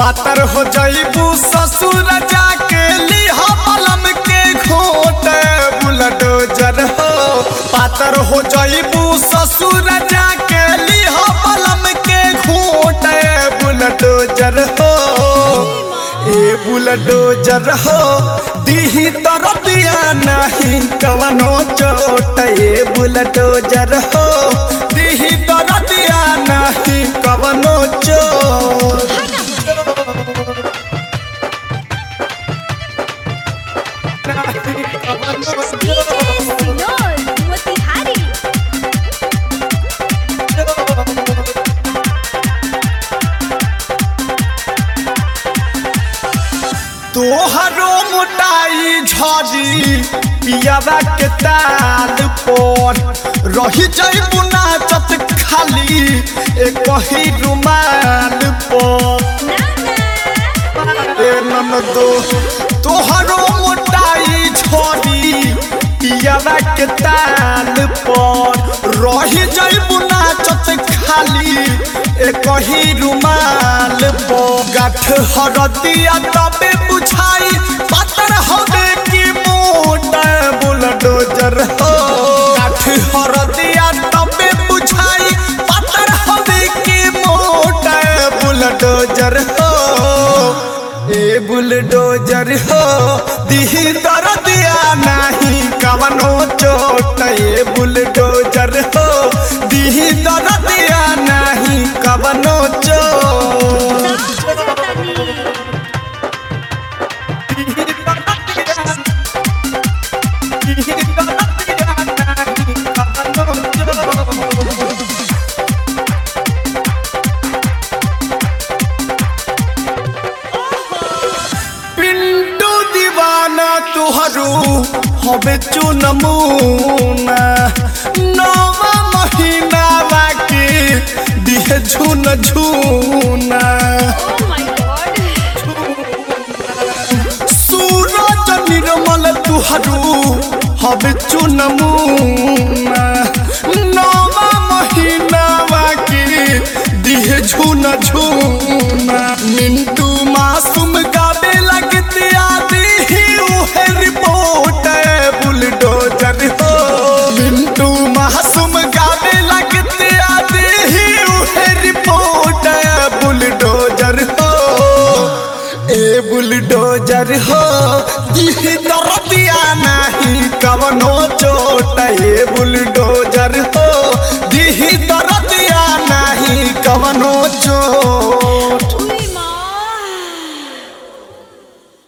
पातर हो जाइबू ससुर जाके लिहा पलम के घोट बुलडोजर हो पातर हो जाइबू ससुर जाके लिहा पलम के घोट बुलडोजर हो ए बुलडोजर हो दीही तरबिया नहीं कवनो चोट ए बुलडोजर हो दीही तरबिया नहीं कवनो चोट DJ Sinol Motihari तोहरो मोटाई झड़ी पियावा के ताल पर रही जइबू नाचत खाली एक ही रुमाल पर ए ननदो तोहरो मोटाई झड़ी पियावा के ताल पर रही जइबू नाचत खाली एक ही रुमाल पर गाठ हरदिया तबे बुझाई पातर होबे की मोटा बुलडोजर हो गाठ हरदिया तबे बुझाई पातर होबे की मोटा बुलडोजर हो ए बुलडोजर हो दिही दर्दिया नहीं कवनो चोट ए बुलडोजर हो दिही दर्दिया नहीं कवनो चोट दिही दर्दिया दिही दर्दिया नहीं कवनो चोट पिंटू दीवाना तुहरू हबे चुनमुना नवा महीना बाकी दिहे झुन झुना Oh my god सूरज निर्मल तुहरू हबे चुनमुना नवा महीना बाकी दिहे झुन झुना मिंटू मासूम गावे लगते आदि ही उहे रिपोर्ट बुलडोजर हो मिंटू मासूम गावे लगते आदि ही उहे रिपोर्ट बुलडोजर हो ए बुलडोजर हो दिही दर्दिया नहीं कवनो चोट ए बुलडोजर हो दिही दर्दिया नहीं कवनो